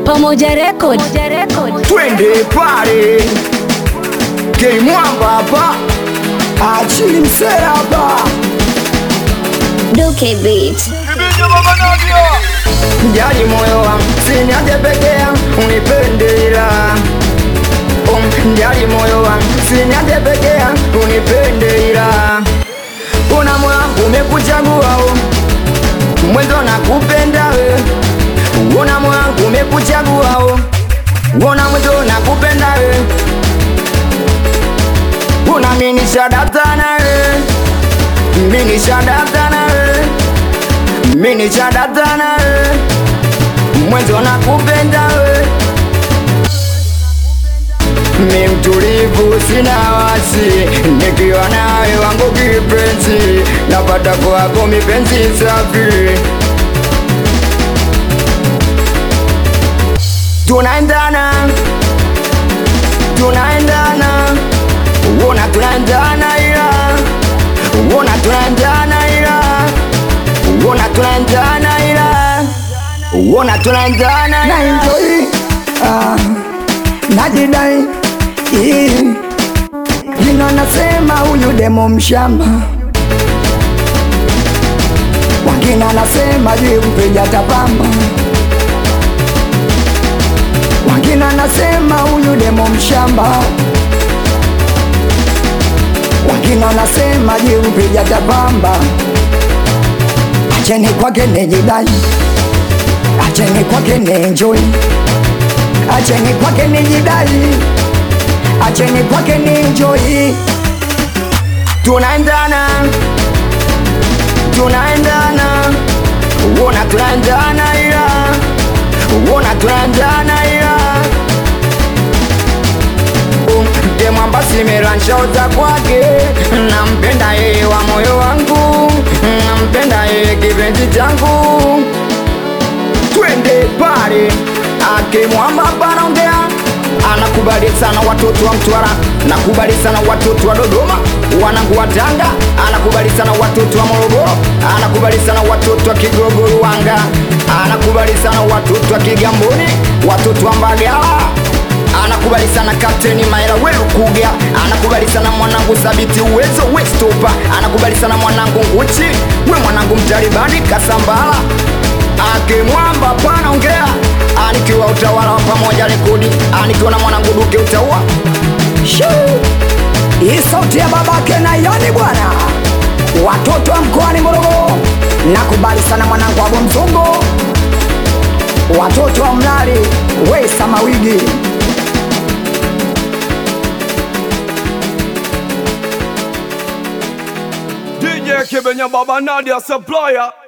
Pamoja Record. twende pale K-Mwamba hapa achili msee hapa Duke Beat. Jali moyo wangu siniache pekea unipende ila Um, Jali moyo wangu siniache pekea unipende ila Una moyo wangu umekuchagua oh. Mwenzo nakupenda we Una moyo wangu umekuchagua oh. Una mwenzo nakupenda we Una mini shadata na we Mini shadata na we Mini shadata na we Mwenzo nakupenda we Mi mtulivu sina wasi Nikiwa nawe wangu kipenzi Napata kwako mipenzi safi Tunaendana Tunaendana Uona tunaendana ila Uona tunaendana ila Uona tunaendana ila Uona tunaendana na enjoy ah, najidai Ii. jina nasema huyu demo mshamba wengine anasema juu mpiga tapamba wengine anasema huyu demo mshamba wengine anasema juu mpiga tapamba acheni kwake nijidai acheni kwake nienjoy, acheni kwake nijidai, acheni kwake nienjoy. Tunaendana Tunaendana Uona tunaendana ila Uona tunaendana ila Demwamba simeranshaoza kwake Nampenda yeye wa moyo wangu Nampenda yeye kipenzi changu Twende pale Ake mwamba panaongea Anakubali sana watoto wa Mtwara Nakubali sana watoto wa Dodoma Wanangu wa Tanga Anakubali sana watoto wa Morogoro Anakubali sana watoto wa Kigogo Ruanga Anakubali sana watoto wa Kigamboni Watoto wa Mbagala anakubali sana kapteni Maela Welukuga, anakubali sana mwanangu Sabiti Uwezo Westopa, anakubali sana mwanangu Nguchi, we mwanangu Mtalibani Kasambala, ake mwamba panaongea, anikiwa utawala wa pamoja rekodi, anikiwa na mwanangu Duke utaua Shoo! Hii sauti ya babake na yani bwana, watoto wa mkoani Morogoro, nakubali sana mwanangu Abo Mzungu, watoto wa Mlali Wesa Mawigi DJ Kibenya Baba Nadia Supplier